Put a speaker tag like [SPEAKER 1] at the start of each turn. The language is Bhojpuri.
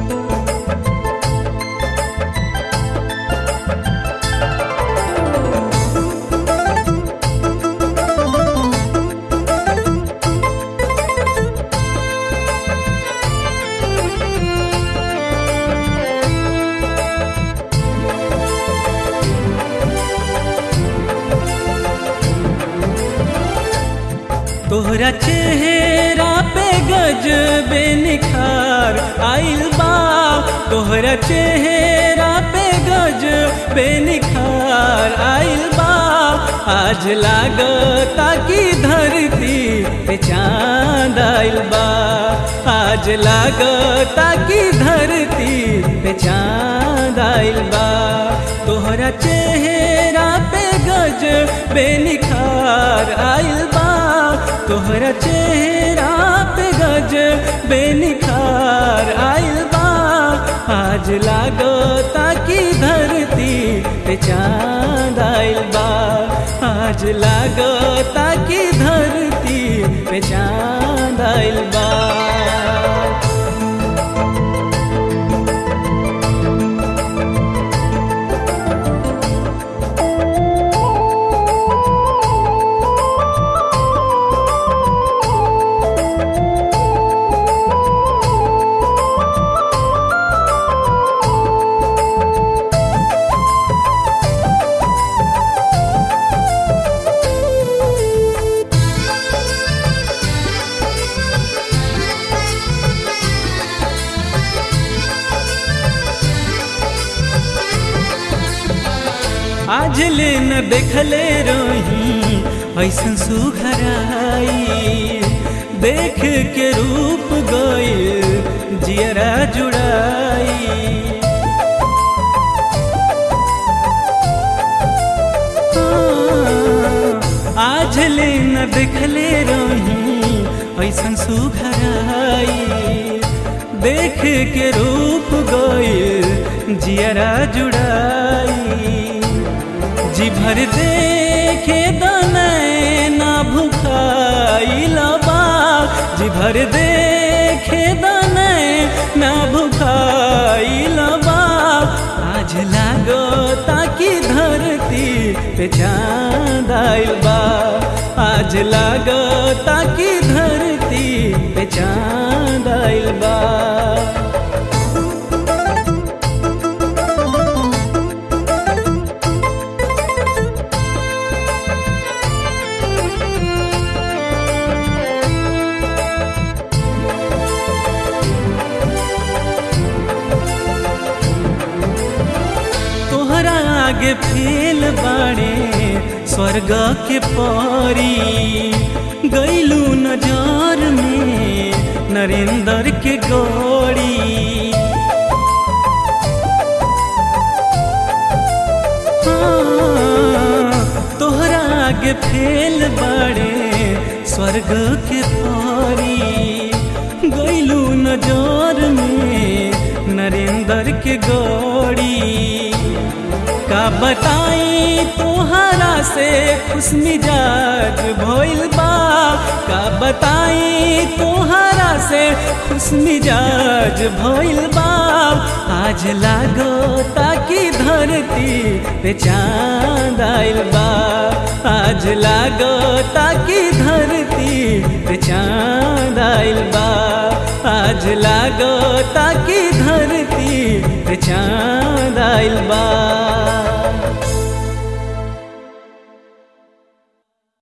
[SPEAKER 1] तोहरा चेहरा पे गजबे निखार आइल बा तोहरा चेहरा पे गजबे निखार आइल बा आज लागता कि धरती पे चांद आइल बा आज लागता कि धरती पे चांद आइल बा तोहरा चेहरा पे गजबे निखार आइल बा तोहरा चेहरा पे गज बेनिखार आइल बा आज लागता कि धरती पे चांद आइल बा आज लागता कि धरती पे चांद आइल बा आज ले न देखले रही ऐसन सुघराई देख के रूप गइल जियरा जुड़ाई आज ले न देखले रही ऐसन सुघराई देख के रूप गइल जियरा जुड़ाई जी भर देखे दने ना भुखाइल बा जी भर देखे दने ना भुखाइल बा आज लागो ताकि धरती पे चांद आइल बा आज लागो ताकि धरती पे चांद आइल बा तोहरा आगे फेल बाड़े स्वर्ग के परी गैलू नजर में नरेंद्र के गौड़ी हाँ, तोहरा आगे फेल बाड़े स्वर्ग के परी गैलू नजर में नरेंद्र के गौड़ी का बताई तोहरा से खुश मिजाज भइल बा का बताई तोहरा से खुश मिजाज भइल बा आज लागो ताकि धरती पे चांद आइल बा आज लागो ताकि धरती पे चांद आइल बा आज लागो ताकि धरती पे चांद आइल बा